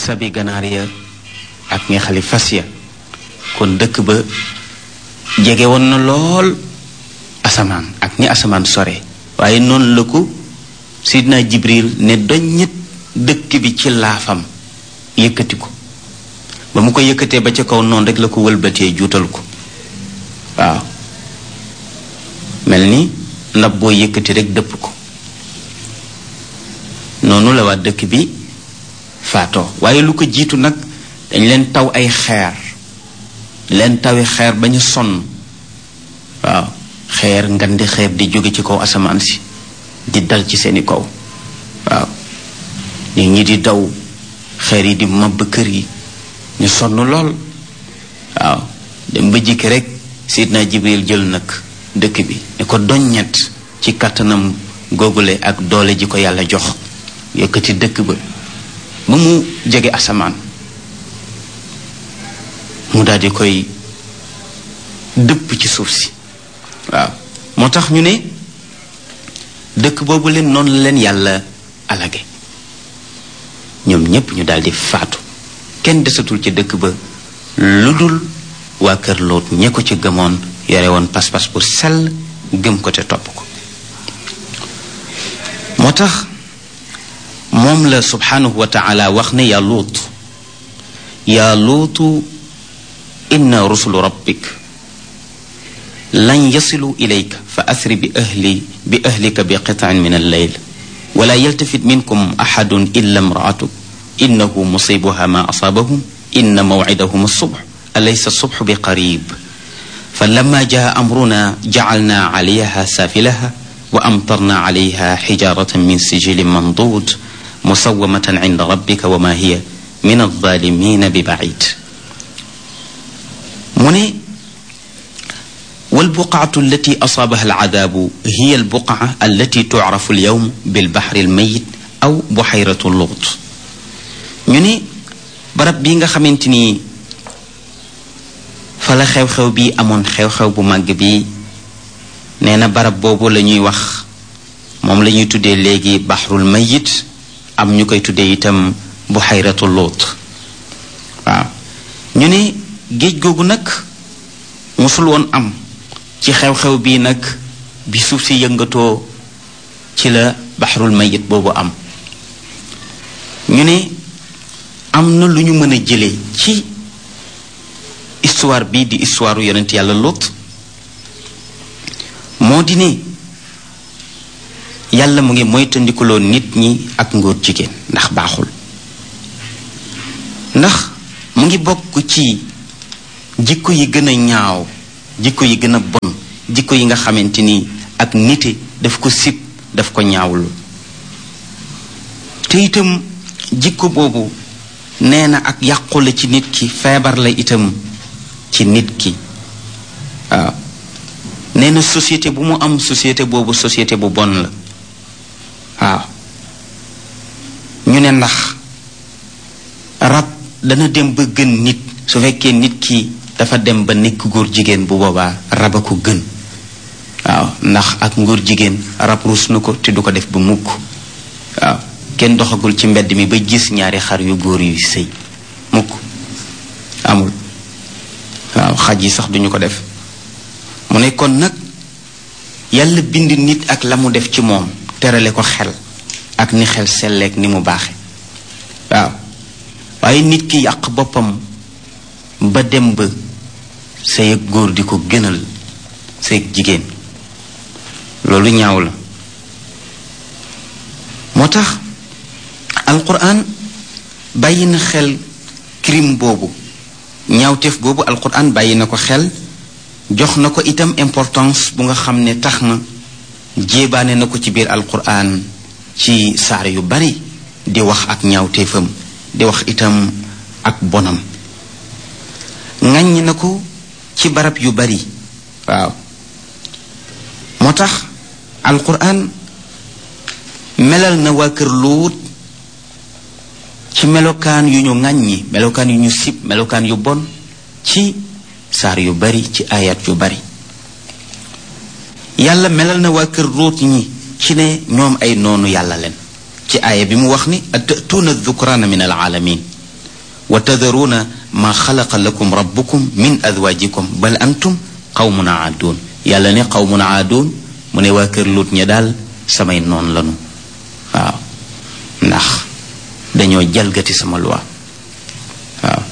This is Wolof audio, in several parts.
sabi ganaar ya ak ñeexali fas ya kon dëkk ba jege woon na lool asamaan ak ni asamaan sore waaye noonu la ko sidna jibril ne doññit dëkk bi ci laafam yëkkati ko ba mu ko yëkkatee ba ca kaw noonu rek la ko wëlbatee juutal ko waaw mel ni ndab boo yëkkati rek dëpp ko noonu la waa dëkk bi faatoo waaye lu ko jiitu nag dañ leen taw ay xeer leen tawi xeer ba ñu sonn waaw xeer ngandi xeer di jóge ci kaw asamaan si di dal ci seeni kaw waaw nit ñi di daw xeer yi di mabb kër yi ñu sonn lool waaw dem ba jikki rek sidna jibril jël nag dëkk bi ne ko doññet ci kàttanam googule ak doole ji ko yàlla jox yëkkati dëkk ba ba mu jege asamaan mu daal di koy dëpp ci suuf si waaw moo tax ñu ne dëkk boobu leen noonu la leen yàlla alage ñoom ñépp ñu daal di faatu kenn desatul ci dëkk ba lu dul waa kër loot ñe ko ci gëmoon yore woon pas-pas bu sell gëm ko te topp ko moo tax moom la subhanahu wa taala wax ne yaa luut yaa luutu inna rusulu rabbik lan yasilu ilayka fa asri bi ahli bi ahlika bi qitaan min alleyl wala yaltafit minkum axadun illa imraatuk innahu musibuha ma asaabahum inna mawcidahum alsubx alaysa alsubx bi qarib فلما جاء أمرنا جعلنا عليها سافلها وأمطرنا عليها حجارة من سجيل منضود مسومة عند ربك وما هي من الظالمين ببعيد من والبقعة التي أصابها العذاب هي البقعة التي تعرف اليوم بالبحر الميت أو بحيرة اللغط ñu barab bi nga xamante ni fa la xew-xew bi amoon xew-xew bu màgg bi nee na barab boobu la ñuy wax moom la ñuy tuddee léegi baxrul mayit am ñu koy tuddee itam buxayratu luut waaw ñu ne géej googu nag musul woon am ci xew-xew bii nag bi suuf si yëngatoo ci la baxrul mayit boobu am ñu ne am na lu ñu mën a jëlee ci histoire bii di histoire yonent yàlla Lot moo di ne yàlla mu ngi moytandikuloo nit ñi ak ngóor jigéen ndax baaxul ndax mu ngi bokk ci jikko yi gën a ñaaw jikko yi gën a bon jikko yi nga xamante ni ak nite daf ko sib daf ko ñaawlu te itam jikko boobu nee na ak yàqu la ci nit ki feebar la itam ci nit ki waaw nee na société bu mu am société boobu société bu bon la waaw ñu ne ndax rab dana dem ba gën nit su fekkee nit ki dafa dem ba nekk góor jigéen bu boobaa rab a ko gën waaw ndax ak ngóor jigéen rab ruus na ko te du ko def ba mukk waaw kenn doxagul ci mbedd mi ba gis ñaari xar yu góor yuy sëy mukk amul waaw xaj yi sax duñu ko def mu ne kon nag yàlla bind nit ak la mu def ci moom terale ko xel ak ni xel selleek ni mu baaxe waaw waaye nit ki yàq boppam ba dem ba sëy ak góor di ko gënal sëy ak jigéen loolu ñaaw la moo tax alquran bàyyi na xel crime boobu ñaawteef boobu alquran bàyyi na ko xel jox na ko itam importance bu nga xam ne tax na jéebaane na ko ci biir alquran ci saar yu bari di wax ak ñaawteefam di wax itam ak bonam ŋàññ na ko ci barab yu bari waaw moo tax alquran melal na waa kër luut ci melokaan yu ñu ŋàññi melokaan yu ñu sib melokaan yu bon ci saar yu bari ci ayat yu bari yàlla melal na waa kër luut ñi ci ne ñoom ay noonu yàlla leen ci aaya bi mu wax ni atatuuna dhukraana min alaalamin wa tadaruuna ma xalaqa lakum rabbukum min azwaajikum bal antum qawmun aaduun yàlla ne qawmun aaduun mu ne waa kër Luut ña daal samay noon lanu waaw ndax dañoo jalgati sama loi waaw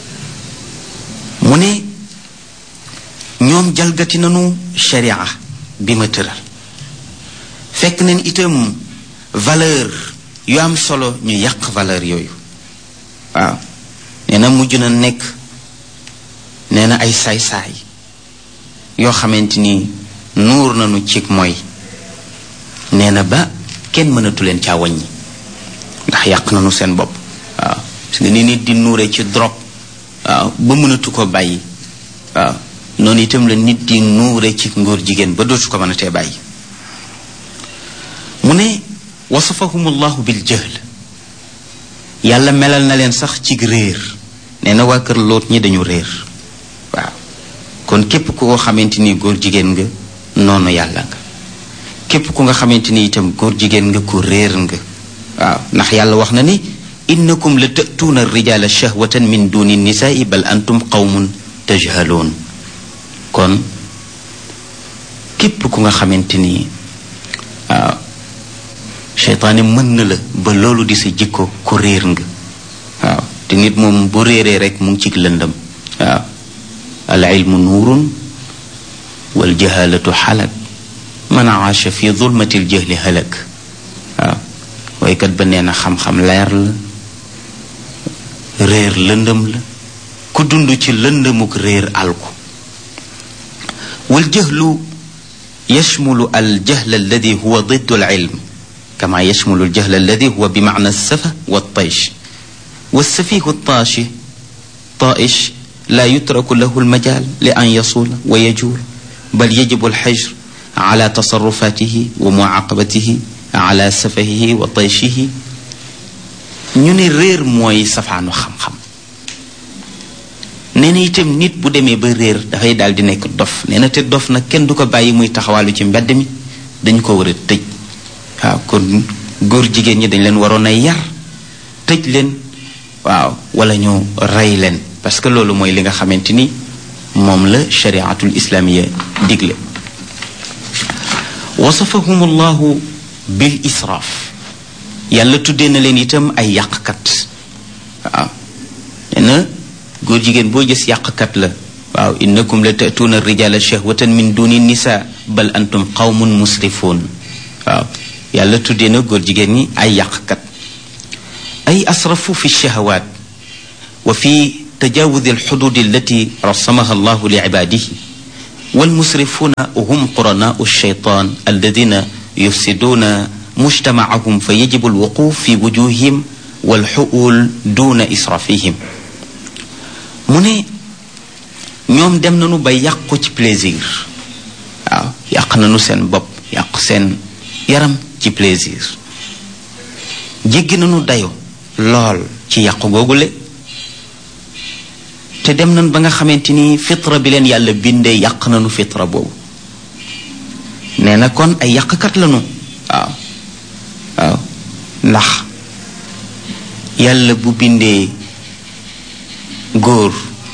mu ne ñoom jalgati nanu sharia bi ma tëral fekk nañ itam valeur yu am solo ñu yàq valeur yooyu waaw nee na mujj na nekk nee na ay saay-saay yoo xamante ni nuur nañu cig mooy nee na ba kenn mënatu leen caa wàññi ndax yàq nañu seen bopp waaw parce que ni nit di nuure ci drogue waaw ba mënatu ko bàyyi waaw noonu itam la nit di nuure ci ngóor jigéen ba dootu ko mënatee bàyyi mu ne wasafahum allahu bil jahl yàlla melal na leen sax ci réer nee na waa kër loot ñi dañu réer waaw kon képp ku ko xamante ni góor jigéen nga noonu yàlla nga képp ku nga xamante ni itam góor jigéen nga ku réer nga waaw ndax yàlla wax na ni innakum la tatuuna rijala shahwatan min duni nisaai bal antum qawmun tajhaloon kon képp ku nga xamante ni waaw seytaane mën na la ba loolu di sa jikko ku réer nga waaw te nit moom bu réeree rek mu ngi ci lëndam waaw al ilmu nuurun wal jahalatu xalak man aasha fi zulmati l jahli halak waaw waykat ba nee na xam-xam leer la réer lëndëm la ku dund ci lëndëmuk réer alku wal jahlu yashmulu al jahl alladi huwa diddu al ilm كما يشمل الجهل الذي هو بمعنى السفة والطيش والسفيه الطاشي طائش لا يترك له المجال لأن يصول ويجول بل يجب الحجر على تصرفاته ومعاقبته على سفهه وطيشه ñu ne réer mooy safaanu xam-xam nee na itam nit bu demee ba réer dafay daal di nekk dof nee na te dof nag kenn du ko bàyyi muy taxawaalu ci mbedd mi dañu ko war a tëj waaw kon góor jigéen ñi dañ leen waroon a yar tëj leen waaw wala ñu rey leen parce que loolu mooy li nga xamante ni moom la shariatul islaamiya digle wasafahum allahu bil israaf yàlla tuddee na leen itam ay yàqkat waaw nee na góor jigéen boo gis yàqkat la waaw innakum la tatuuna rijala shahwatan min duni nisa bal antum qawmun musrifuun waaw yàlla tuddee na góor jigéen ñi ay yàqkat ay asrafu fi shahawaat wa fi tajawudi alxudud allati rasamaha allahu li cibaadihi والمسرفون هم قرناء الشيطان الذين يفسدون مجتمعهم فيجب الوقوف في وجوههم والحؤول دون إسرافهم mu ne ñoom dem nañu ba yàqu ci plaisir waaw yàq nañu seen bopp yàq seen yaram ci plaisir jéggi nañu dayo lool ci yàqu googule te dem nañ ba nga xamante ni fitra bi leen yàlla bindee yàq nañu fitra boobu nee na kon ay yàqkat lañu waaw waaw ndax yàlla bu bindee góor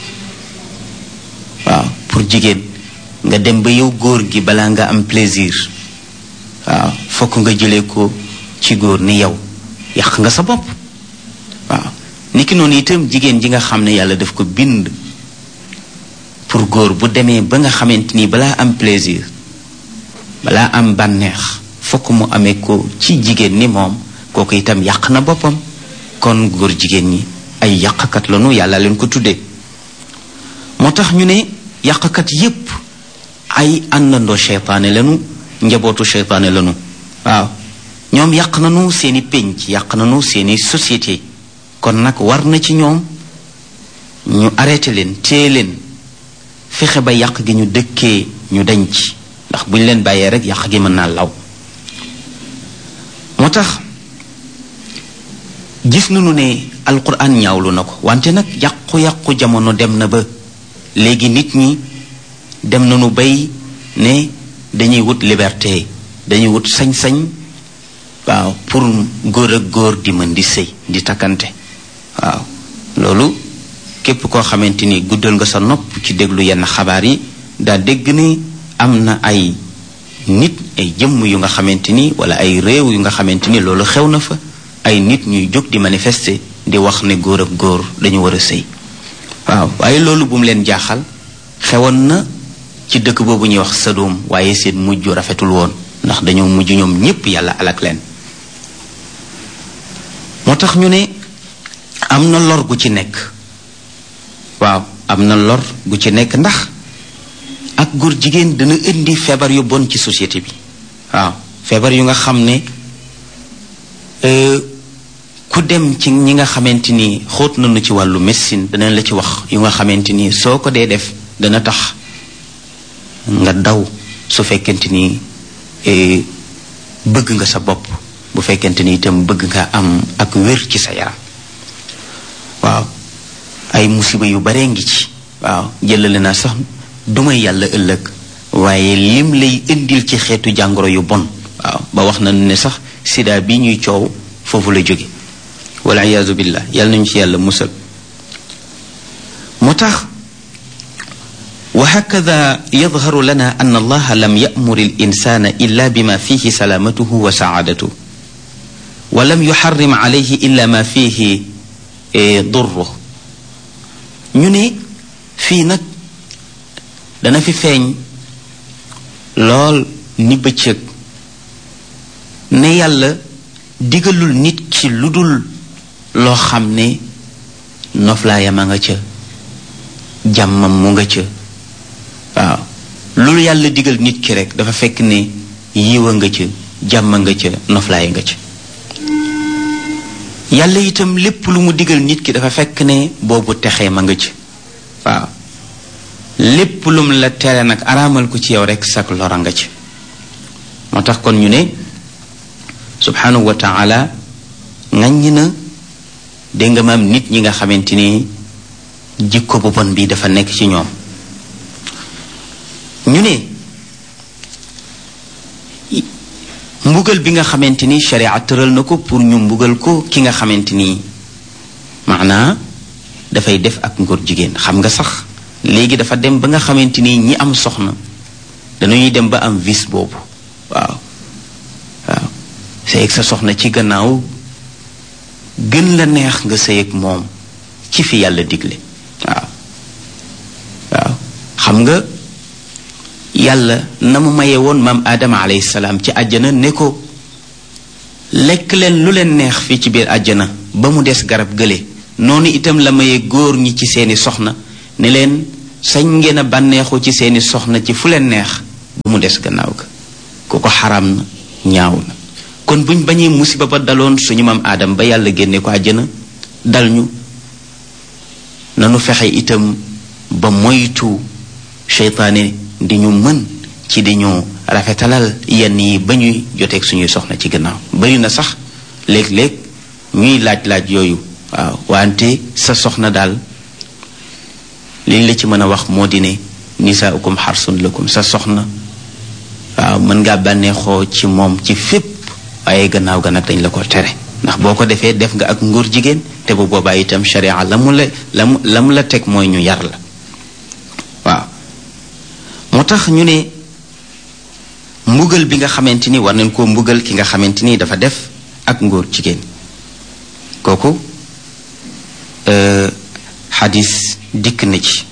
waaw pour jigéen nga dem ba yow góor gi balaa nga am plaisir waaw fokk nga jëlee ko ci góor ni yow yàq nga sa bopp waaw niki noonu itam jigéen ji nga xam ne yàlla daf ko bind pour góor bu demee ba nga xamante ni balaa am plaisir balaa am bànneex fokk mu amee ko ci jigéen ni moom kooku itam yàq na boppam kon góor jigéen ñi ay yàqkat lañu yàlla leen ko tuddee moo tax ñu ne yàqkat yépp ay àndandoo seytaane lañu njabootu seytaane lañu waaw ñoom yàq nañu seeni pénc yàq nañu seeni société kon nag war na ci ñoom ñu arrêté leen téye leen fexe ba yàq gi ñu dëkkee ñu dañ ci ndax bu ñu leen bàyyee rek yàq gi mën naa law moo tax gis nañu ne alquran ñaawlu na ko wante nag yàqu-yàqu jamono dem na ba léegi nit ñi dem nañu bay ne dañuy wut liberté dañuy wut sañ-sañ waaw pour góor ak góor di mën di sëy di takkante waaw loolu képp koo xamante ni guddal nga sa nopp ci déglu yenn xabaar yi daa dégg ni am na ay nit ay jëmm yu nga xamante ni wala ay réew yu nga xamante ni loolu xew na fa ay nit ñuy jóg di manifester di wax ne góor ak góor dañu war a sëy waaw waaye loolu bu mu leen jaaxal xewoon na ci dëkk boobu ñuy wax Sadum waaye seen mujj rafetul woon ndax dañoo mujj ñoom ñépp yàlla alak leen moo tax ñu ne am na lor gu ci nekk waaw am na lor gu ci nekk ndax ak góor jigéen dana indi feebar yu bon ci société bi waaw feebar yu nga xam ne ku dem ci ñi nga xamante ni xóot nañu ci wàllu médecine danañ la ci wax yu nga xamante ni soo ko dee def dana tax nga daw su fekkente ni bëgg nga sa bopp bu fekkente ni itam bëgg nga am ak wér ci sa yaram waaw ay musiba yu baree ngi ci waaw jëlale naa sax dumay yàlla ëllëg waaye lim lay indil ci xeetu jàngoro yu bon waaw ba wax na ne sax sida bi ñuy coow foofu la jóge wala iyaazu billah yàlla nañu ci yàlla musal moo tax وهكذا يظهر لنا أن الله لم يأمر الإنسان إلا بما فيه سلامته وسعادته ولم يحرم عليه إلا ما فيه ضره ñu ne fii nag dana fi feeñ lool ni bëccëg ne yàlla digalul nit ki lu dul loo xam ne noflaayam a nga ca jàmmam mu nga ca waaw loolu yàlla digal nit ki rek dafa fekk ne yiwa nga ca jàmm nga ca noflaay nga ca yàlla itam lépp lu mu digal nit ki dafa fekk ne boobu texee ma nga ca waaw lépp lum la tere nag araamal ko ci yow rek sak lora nga ca moo tax kon ñu ne subhanahu wa taala ŋaññi na dégg nga maam nit ñi nga xamante ni jikko bu bon bi dafa nekk ci ñoom ñu ne mbugal bi nga xamante ni sharia tëral na ko pour ñu mbugal ko ki nga xamante ni maanaa dafay def ak ngóor jigéen xam nga sax léegi dafa dem ba nga xamante ni ñi am soxna dañuy dem ba am vice boobu waaw waaw sëy ak sa soxna ci gannaaw gën la neex nga sëy ak moom ci fi yàlla digle waaw waaw xam nga yàlla na mu maye woon maam aadama alayhi salaam ci àjjana ne ko lekk leen lu leen neex fii ci biir àjjana ba mu des garab gële noonu itam la maye góor ñi ci seeni soxna ne leen sañ ngeen a bànneexu ci seeni soxna ci fu leen neex ba mu des gannaaw ga ku ko xaram na ñaaw na kon buñ bañee musiba ba daloon suñu maam aadam ba yàlla génne ko àjjana dal ñu nanu fexe itam ba moytu seytaane di ñu mën ci di ñu rafetalal yenn yi ba ñuy joteeg suñuy soxna ci gannaaw bari na sax léeg-léeg ñuy laaj-laaj yooyu waaw wante sa soxna daal liñ la ci mën a wax moo di ne nisaaukum xarsun lakum sa soxna waaw mën ngaa bànneexoo ci moom ci fépp waaye gannaaw ga nag dañ la ko tere ndax boo ko defee def nga ak ngóor jigéen te bu boobaa itam sharia la mu la la mu la mu la teg mooy ñu yar la waaw moo tax ñu ne mbugal bi nga xamante ni war nañ koo mbugal ki nga xamante ni dafa def ak ngóor jigéen kooku xadis dikk na ci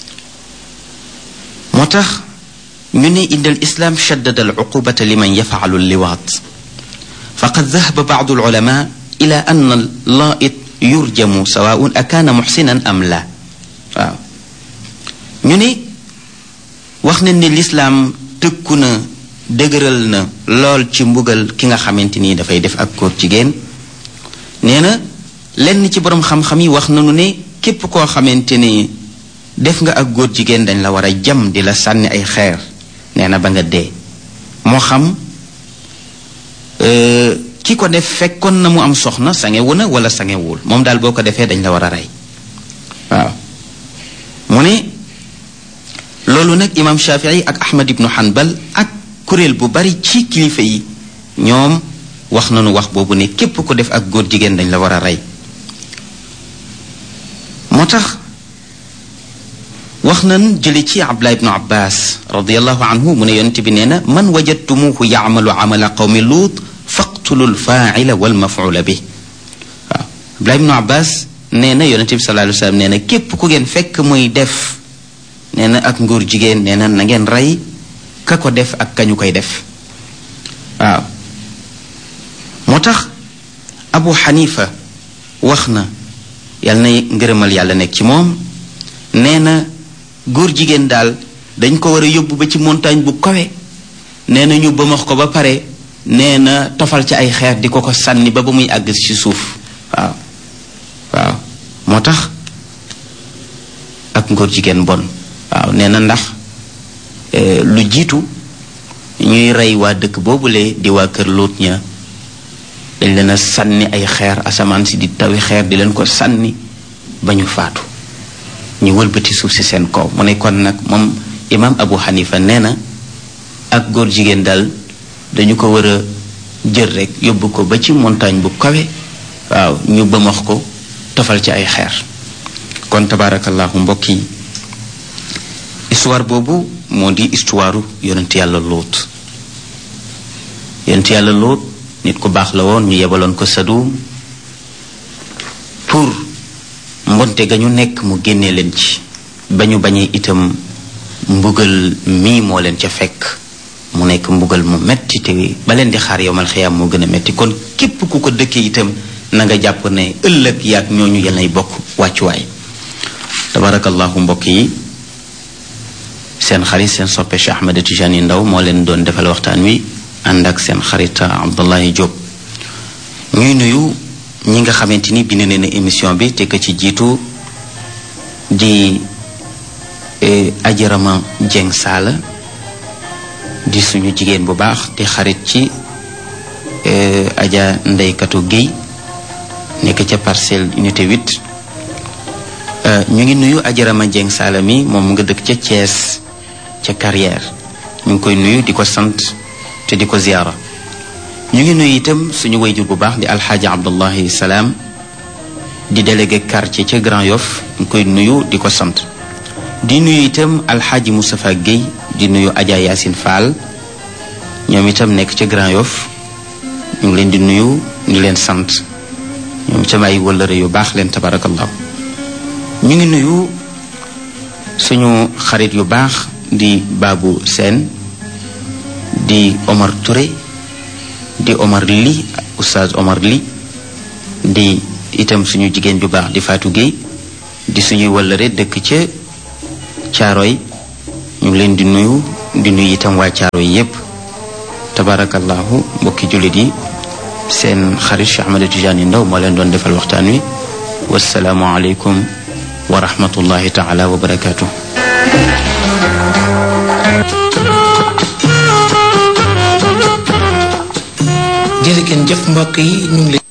moo tax ñu ne inda al islam shaddada al uqubata liman yafaalu liwaat faqad dahaba baadu alulama ila an al laait yurjamu sawaun akaana muxsinan am la waaw ñu ne wax nañ ne lislaam tëkku na dëgëral na lool ci mbugal ki nga xamante ni dafay def ak góor jigéen nee na lenn ci boroom xam-xam yi wax nañu ne képp koo xamante ni def nga ak góor jigéen dañ la war a jam di la sànni ay xeer nee na ba nga dee moo xam ki ko def fekkoon na mu am soxna sangewu na wala sangewul moom daal boo ko defee dañ la war a rey waaw mu ne loolu nag imaam Shafii ak Ahmad ibnu Hanbal ak kuréel bu bari ci kilifa yi ñoom wax nañu wax boobu ne képp ko def ak góor jigéen dañ la war a rey moo tax wax nan jële ci abdullah ibnu abbas radiallahu anhu mu ne yonent bi nee na man wajadtumuhu yaamalu amala qawmi luut faqtulu lfaaila walmafula bi waaw abdullah ibnu abbas nee na yonent bi sallallahu alayhi wa sallam nee na képp ku ngeen fekk muy def nee na ak nguur jigéen nee na na ngeen rey ka ko def ak kañu koy def waaw moo tax abu xanifa wax na yàlla na ngërëmal yàlla nekk ci moom nee na góor jigéen daal dañ ko war a yóbbu ba ci montagne bu kawe nee na ñu bëmax ko ba pare nee na tofal ci ay xeer di ko ko sànni ba ba muy àgg ci suuf waaw waaw moo tax ak ngóor jigéen bon waaw nee na ndax lu jiitu ñuy rey waa dëkk boobule di waa kër Luut ña dañ leen a sànni ay xeer asamaan si di tawi xeer di leen ko sànni ba ñu faatu ñu wëlbati suuf si seen kaw mu ne kon nag moom imaam Abu Hanifa nee na ak góor jigéen daal dañu ko war a jël rek yóbbu ko ba ci montagne bu kawe waaw ñu bëmax ko tofal ci ay xeer kon tabaarakallahu mbokk yi histoire boobu moo di histoire yonent yàlla lóot yonent yàlla lóot nit ku baax la woon ñu yebaloon ko Sadum pour mbonte ga ñu nekk mu génnee leen ci ba ñu bañee itam mbugal mii moo leen ca fekk mu nekk mbugal mu metti te ba leen di xaar yowmal xiyaam moo gën a metti kon képp ku ko dëkkee itam na nga jàpp ne ëllëg yaag ñooñu yal nay bokk wàccuwaay tabarakallahu mbokk yi seen xarit seen soppe Cheikh Ahmed Tijani Ndaw moo leen doon defal waxtaan wi ànd ak seen xarit Abdullahi Diop ñuy nuyu ñi nga xamante ni bind nañu émission bi te ka ci jiitu di ajarama Jeng Saala di suñu jigéen bu baax di xarit ci aja ndeykatu Géy nekk ca parcelle unité 8 ñu ngi nuyu ajarama Jeng Saala mi moom nga dëkk ca Thiès ca carrière ñu ngi koy nuyu di ko sant te di ko ziyaara ñu ngi nuyu itam suñu wayjur bu baax di alxaaji abdullahi salaam di délégué quartier ca Grand Yoff ñu koy nuyu di ko sant di nuyu itam alxaaji Moustapha Guèye di nuyu Adja Yacine Fall ñoom itam nekk ca Grand Yoff ñu ngi leen di nuyu di leen sant ñoom itam ay wëllëre yu baax leen tabarakallahu ñu ngi nuyu suñu xarit yu baax di Babou Sène di Omar Touré di Omar Li oustaz Omar Li di itam suñu jigéen ju baax di Fatou Gueye di suñuy wëllëre dëkk ca Caaroy ñu ngi leen di nuyu di nuyu itam waa Caaroy yépp tabarakallahu mbokki jullit yi seen xarit Cheikh Ahmed Tidiane Ndaw moo leen doon defal waxtaan wi wasalaamu aleykum wa rahmatullahi taala wa barakaatu jërëjëf mbokk yi ñu ngi